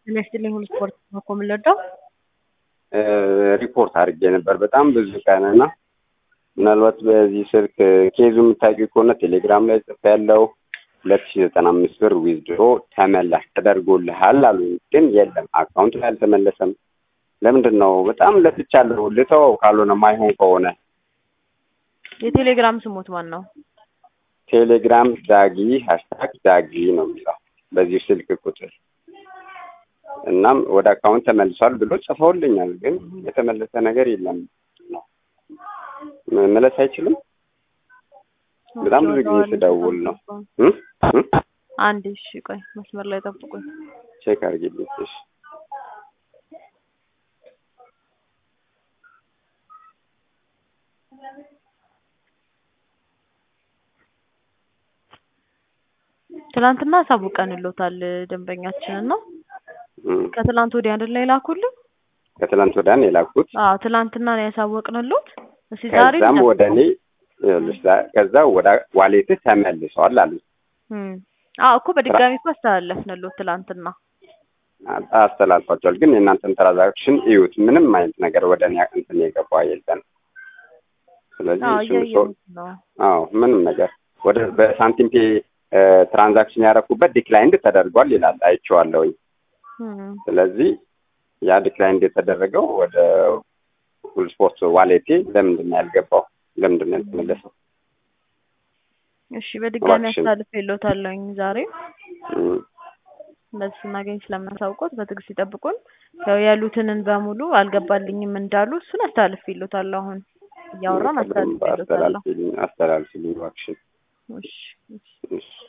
ጤና ይስጥልኝ ሁሉ ስፖርት ነው እኮ የምንወደው። ሪፖርት አድርጌ ነበር በጣም ብዙ ቀን እና ምናልባት በዚህ ስልክ ኬዙ የምታውቂው ከሆነ ቴሌግራም ላይ ጽፌ ያለው ሁለት ሺ ዘጠና አምስት ብር ዊዝድሮ ተመላሽ ተደርጎልሃል አሉ። ግን የለም አካውንት ላይ አልተመለሰም። ለምንድን ነው? በጣም ለፍቻለሁ። ልተወው ካልሆነ ማይሆን ከሆነ የቴሌግራም ስሙት ማን ነው? ቴሌግራም ዳጊ ሀሽታግ ዳጊ ነው የሚለው በዚህ ስልክ ቁጥር እናም ወደ አካውንት ተመልሷል ብሎ ጽፈውልኛል። ግን የተመለሰ ነገር የለም ነው መመለስ አይችልም። በጣም ብዙ ጊዜ ስደውል ነው እ እ አንድ እሺ፣ ቆይ መስመር ላይ ጠብቁኝ። ቼክ አድርጊልኝ እሺ። ትናንትና አሳውቀንሎታል ደንበኛችንን ነው። እም፣ ከትላንት ወዲያ አይደል ላይ ላኩልን? ከትላንት ወዲያ ነው የላኩት። አዎ ትላንትና ነው ያሳወቅንሎት። እስኪ ዛሬ ከዛም ወደ እኔ ይኸውልሽ፣ ዛ- ከዛ ወደ ዋሌትህ ተመልሷል አሉ። እም፣ አዎ እኮ በድጋሚ እኮ አስተላለፍንሎት ትላንትና። አስተላልፏቸዋል። ግን የእናንተን ትራንዛክሽን እዩት። ምንም አይነት ነገር ወደ እኔ እንትን የገባ የለም። ስለዚህ አዎ እሱን ሰው እያየሁት ነው። አዎ ምንም ነገር ወደ በሳንቲም ፔ ትራንዛክሽን ያደረኩበት ዲክላይንድ ተደርጓል ይላል አይቼዋለሁኝ። እም፣ ስለዚህ ያ ዲክላይንድ የተደረገው ወደ ሁል ስፖርት ዋሌቴ ለምንድን ነው ያልገባው? ለምንድን ነው ያልተመለሰው? እሺ በድጋሚ እባክሽን። አስተላልፌሎታለሁኝ ዛሬ እም፣ እንደዚህ ስናገኝ ስለምናሳውቆት በትዕግስት ይጠብቁን። ያው ያሉትንን በሙሉ አልገባልኝም እንዳሉ እሱን አስተላልፌሎታለሁ። አሁን እያወራን አስተላልፌሎታለሁ። አስተላልፊልኝ አስተላልፊልኝ እባክሽን። እሺ እሺ። እሺ